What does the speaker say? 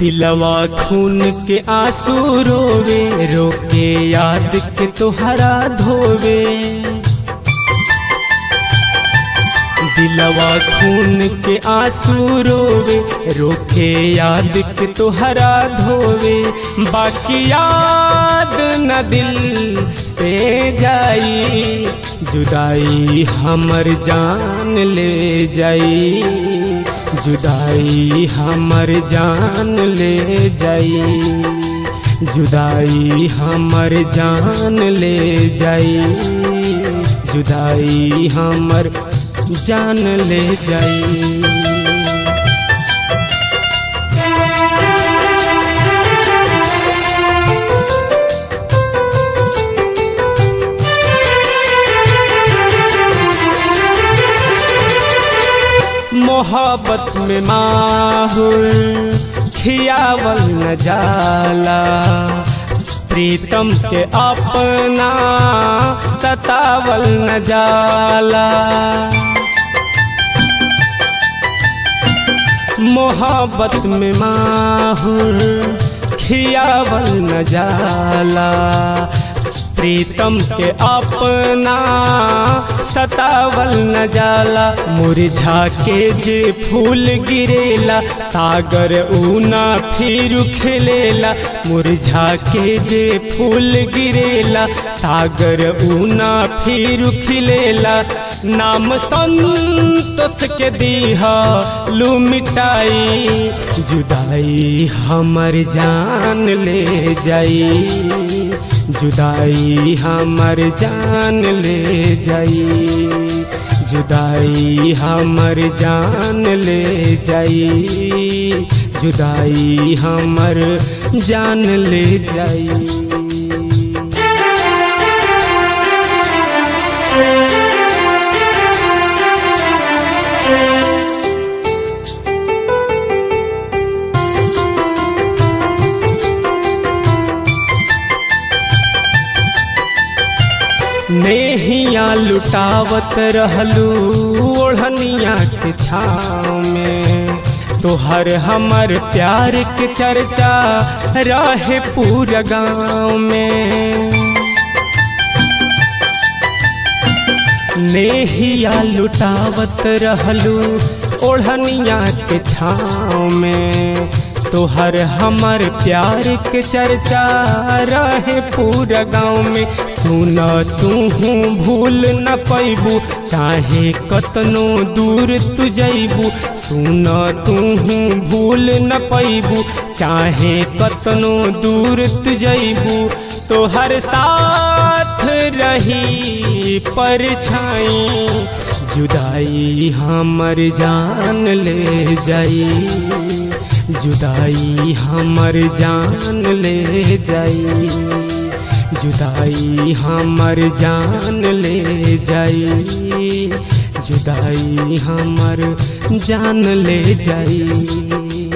दिलवा खून के आंसू रोवे रोके याद के तोहरा धोवे दिलवा खून के आंसू रोवे रोके याद के तोहरा धोवे बाकी याद न दिल से जाई जुदाई हमर जान ले जाई जुदाई हमर जान ले जाई जुदाई हमर जान ले जाई जुदाई हमर जान ले जाई मोहब्बत में माहुल खियावल न जाला प्रीतम के अपना सतावल न जाला मोहब्बत में माहुल खियावल न जाला प्रीतम के अपना सतावल न जाला मुरझा के जे फूल गिरेला सागर ऊना फिर खिलेला मुरझा के जे फूल गिरेला सागर ऊना फिर खिलेला नाम संतोष के दीहा लू मिटाई जुदाई हमर जान ले जाई जुदाई हमर जान ले जाई जुदाई हमर जान ले जाई जुदाई हमर जान ले जाई नेहिया लुटावत रहलू ओढ़निया के छाँव में तोहर हमर प्यार के चर्चा रहे पूरा गाँव में नेहिया लुटावत रहलू ओढ़निया के छाँव में तोहर हमर प्यार के चर्चा रहे पूरा गाँव में सुन तू भूल न पैबू चाहे कतनो दूर तू जैबू सुन तू भूल न पैबू चाहे कतनो दूर तू जैबू तोहर साथ रही परछाई जुदाई हमर जान ले जाई जुदाई हमर जान ले जाई जुदाई हमर जान ले जाई जुदाई हमर जान ले जाई